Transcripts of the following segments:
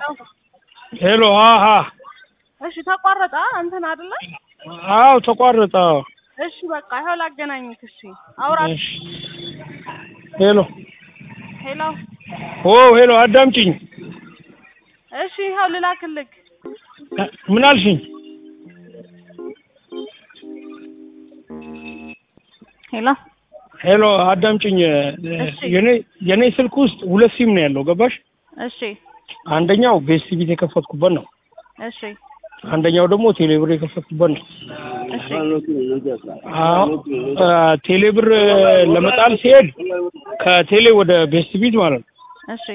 ሄሎ አሀ እሺ ተቋረጠ እንትን አይደለ? አዎ ተቋረጠ። አዎ። እሺ በቃ ይኸው ላገናኝክ። እሺ አውራት። እሺ ሄሎ ሄሎ ኦ ሄሎ አዳምጪኝ። እሺ ይኸው ልላክልክ። ምን አልሽኝ? ሄሎ ሄሎ አዳምጪኝ። እሺ። የኔ የኔ ስልክ ውስጥ ሁለት ሲም ነው ያለው ገባሽ? እሺ አንደኛው ቤስት ቢት የከፈትኩበት ነው። እሺ አንደኛው ደግሞ ቴሌብር የከፈትኩበት ነው። እሺ አዎ አ፣ ቴሌብር ለመጣል ሲሄድ ከቴሌ ወደ ቤስት ቢት ማለት ነው እሺ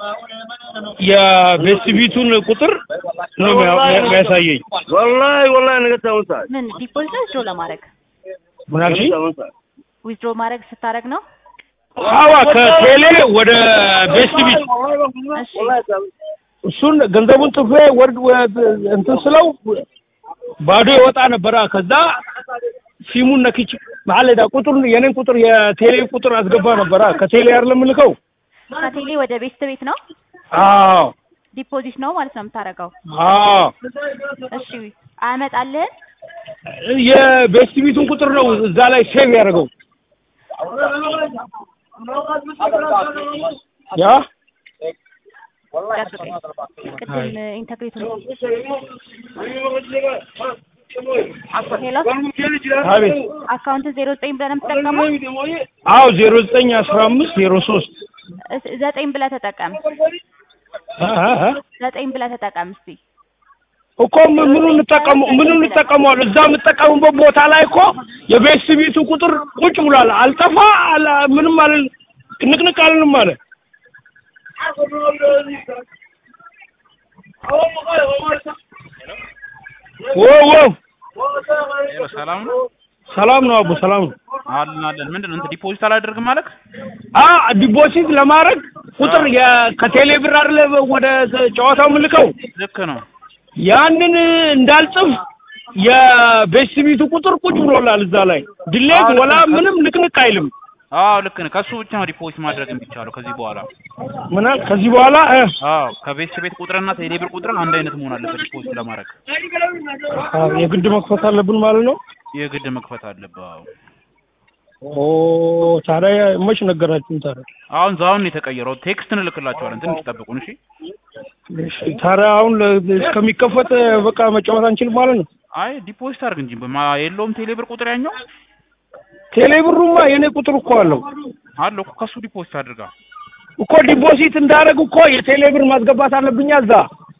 የቤስት ቢቱን ቁጥር ነው የሚያ- የሚያሳየኝ። والله والله انا قلت امسك ምን ዲፖዚት ዊዝድሮ ለማድረግ ምን አልሽኝ? ዊዝድሮ ማድረግ ስታደርግ ነው? አዋ ከቴሌ ወደ ቤስት ቢት እሺ እሱን ገንዘቡን ጥፌ ወርድ ወ- እንትን ስለው ባዶ የወጣ ነበረ። ከዛ ሲሙን ነክቼ ማለዳ ቁጥር የኔን ቁጥር የቴሌ ቁጥር አስገባ ነበረ። ከቴሌ አይደለም የምልከው። ከቴሌ ወደ ቤስት ቤት ነው አዎ ዲፖዚት ነው ማለት ነው የምታደርገው። አዎ እሺ አያመጣልህም? የቤስት ቢቱን ቁጥር ነው እዛ ላይ ሴቭ ያደረገው። ያ ጠብቀኝ። ቅድም ኢንተግሬት ነው። ሄሎ አቤት። አካውንትን ዜሮ ዘጠኝ ብለህ ነው የምትጠቀመው? አዎ ዜሮ ዘጠኝ አስራ አምስት ዜሮ ሶስት እስ- ዘጠኝ ብለህ ተጠቀም። ዘጠኝ ብለህ ተጠቀም እስቲ። እኮ ምን- ምኑ እንጠቀሙ ምኑ እንጠቀመዋል? እዛ የምጠቀሙበት ቦታ ላይ እኮ የቤስት ቢቱ ቁጥር ቁጭ ብሏል። አልጠፋ አላ ምንም አለ ንቅንቅ አልንም አለ። ወ ወ ሄሎ ሰላም ነው ሰላም ነው አቡ ሰላም ነው። አለን አለን ምንድን ነው እንትን ዲፖዚት አላደርግም ማለት አ ዲፖዚት ለማድረግ ቁጥር የ- ከቴሌ ብር አይደለ ወደ ጨዋታው ምልከው ልክ ነው ያንን እንዳልጽፍ የቤስት ቢቱ ቁጥር ቁጭ ብሎላል እዛ ላይ ድሌት ወላ ምንም ንቅንቅ አይልም። አዎ ልክ ነው ከሱ ብቻ ነው ዲፖዚት ማድረግ የሚቻለው ከዚህ በኋላ ምን አለ ከዚህ በኋላ እ፣ አዎ ከቤት ቤት ቁጥርና ቴሌብር ቁጥር አንድ አይነት መሆን አለበት ዲፖዚት ለማድረግ አ፣ የግድ መክፈት አለብን ማለት ነው። የግድ መክፈት አለበት አዎ ኦ ታዲያ መች ነገራችሁን? ታዲያ አሁን ዛውን ነው የተቀየረው ቴክስት እንልክላቸዋለን ትንሽ ጠብቁን እሺ እሺ፣ ታዲያ አሁን ለ- እስከሚከፈት በቃ መጫወት አንችልም ማለት ነው። አይ ዲፖዚት አድርግ እንጂ በማ የለውም ቴሌብር ቁጥር ያኛው ቴሌ ብሩማ የኔ ቁጥር እኮ አለው አለው እኮ ከሱ ዲፖዚት አድርጋ እኮ ዲፖዚት እንዳደረግ እኮ የቴሌ ብር ማስገባት አለብኛ እዛ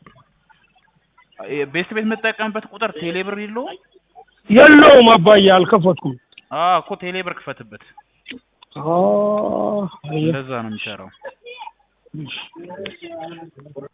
ቤት ቤት የምጠቀምበት ቁጥር ቴሌብር የለውም የለውም አባዬ አልከፈትኩም። አዎ እኮ ቴሌብር ክፈትበት አ፣ እንደዛ ነው የሚሰራው